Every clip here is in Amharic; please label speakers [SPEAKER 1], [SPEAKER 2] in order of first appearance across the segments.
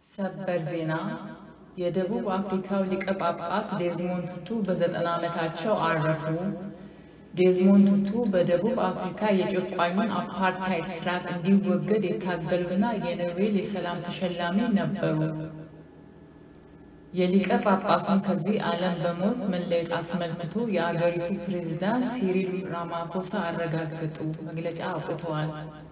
[SPEAKER 1] ሰበር ዜና የደቡብ አፍሪካው ሊቀ ጳጳስ ዴዝሞንድ ቱቱ በዘጠና ዓመታቸው አረፉ። ዴዝሞንድ ቱቱ በደቡብ አፍሪካ የጨቋኙን አፓርታይድ ስርዓት እንዲወገድ የታገሉና የኖቤል የሰላም ተሸላሚ ነበሩ። የሊቀ ጳጳሱን ከዚህ ዓለም በሞት መለየት አስመልክቶ የአገሪቱ ፕሬዝዳንት ሲሪል ራማፎሳ አረጋገጡ፣ መግለጫ አውጥተዋል።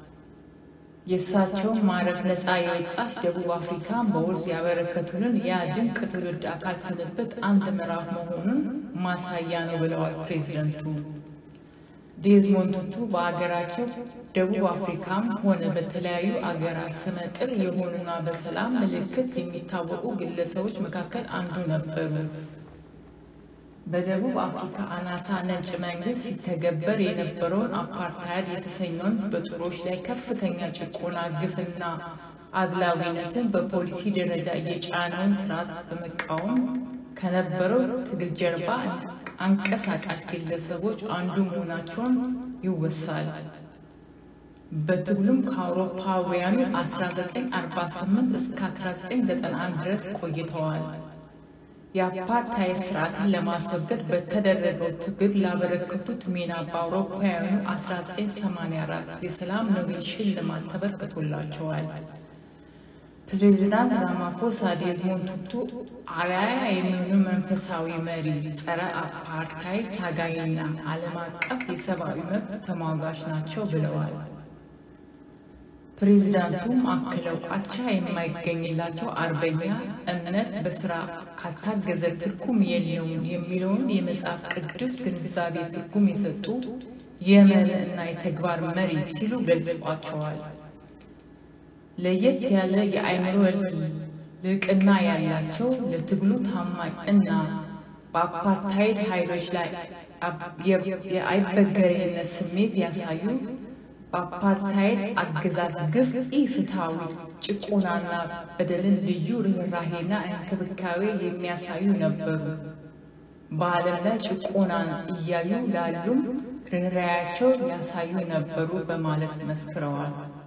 [SPEAKER 1] የእሳቸውን ማረፍ ነፃ የወጣች ደቡብ አፍሪካን በውርስ ያበረከቱልን ያ ድንቅ ትውልድ አካል ስንብት አንድ ምዕራፍ መሆኑን ማሳያ ነው ብለዋል ፕሬዝደንቱ። ዴዝሞንድ ቱቱ በአገራቸው ደቡብ አፍሪካም ሆነ በተለያዩ አገራት ስመጥር የሆኑና በሰላም ምልክት የሚታወቁ ግለሰቦች መካከል አንዱ ነበሩ። በደቡብ አፍሪካ አናሳ ነጭ መንግስት ሲተገበር የነበረውን አፓርታይድ የተሰኘውን በጥቁሮች ላይ ከፍተኛ ጭቆና፣ ግፍና አድላዊነትን በፖሊሲ ደረጃ የጫነውን ስርዓት በመቃወም ከነበረው ትግል ጀርባ አንቀሳቃሽ ግለሰቦች አንዱ መሆናቸውን ይወሳል። በትግሉም ከአውሮፓውያኑ 1948 እስከ 1991 ድረስ ቆይተዋል። የአፓርታይድ ስርዓትን ለማስወገድ በተደረገው ትግል ላበረከቱት ሚና በአውሮፓውያኑ 1984 የሰላም ኖቤል ሽልማት ተበርክቶላቸዋል። ፕሬዚዳንት ራማፎሳ ዴዝሞንድ ቱቱ አርአያ የሚሆኑ መንፈሳዊ መሪ፣ ጸረ አፓርታይድ ታጋይና ዓለም አቀፍ የሰብአዊ መብት ተሟጋች ናቸው ብለዋል። ፕሬዚዳንቱም አክለው አቻ የማይገኝላቸው አርበኛ እምነት በስራ ካልታገዘ ትርጉም የለውም የሚለውን የመጽሐፍ ቅዱስ ግንዛቤ ትርጉም የሰጡ የመርህ እና የተግባር መሪ ሲሉ ገልጸዋቸዋል። ለየት ያለ የአእምሮ ልቅና ያላቸው ለትግሉ ታማኝ እና በአፓርታይድ ኃይሎች ላይ የአይበገሬነት ስሜት ያሳዩ በአፓርታይድ አገዛዝ ግፍ ኢፍትሐዊ ጭቆናና በደልን ልዩ ርኅራሄና እንክብካቤ የሚያሳዩ ነበሩ። በዓለም ላይ ጭቆናን እያዩ ላሉም ርኅራያቸው ያሳዩ ነበሩ በማለት መስክረዋል።